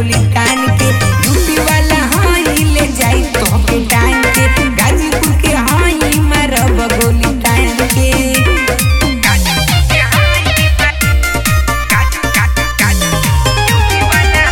गोली तान के यूपी वाला हाई ले जाई तो के टांग के गाजीपुर के हाई मारब गोली तान के गाजीपुर के हाई गाजू गाजू गाजू यूपी वाला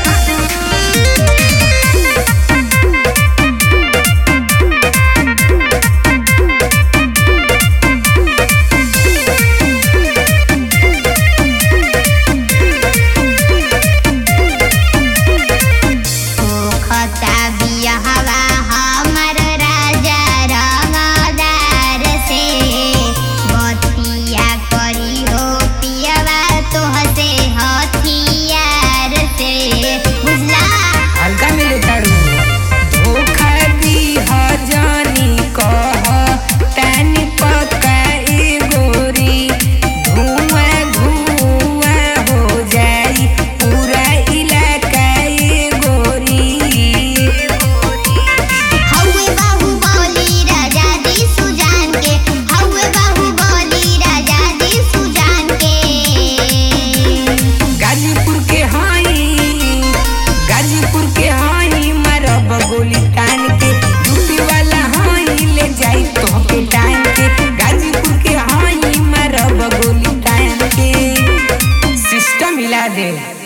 खता बियाहवा हमर राजा रंगदार से बतिया करी हो पियवा तोहसे हथियार से बुझला हल्का मिले तारू धोखा दी हजानी कह तनी पक्का ए गोरी धुआं धुआं हो जाई पूरा इलाका ए गोरी हौवे बाहुबली राजा दी सुजान के हौवे बाहुबली राजा दी सुजान के गाजीपुर के हाई गाजीपुर के हाई मारब गोली तान के यूपी वाला हाई ले जाई तो के टांग के गाजीपुर के हाई मारब गोली तान के सिस्टम हिला दे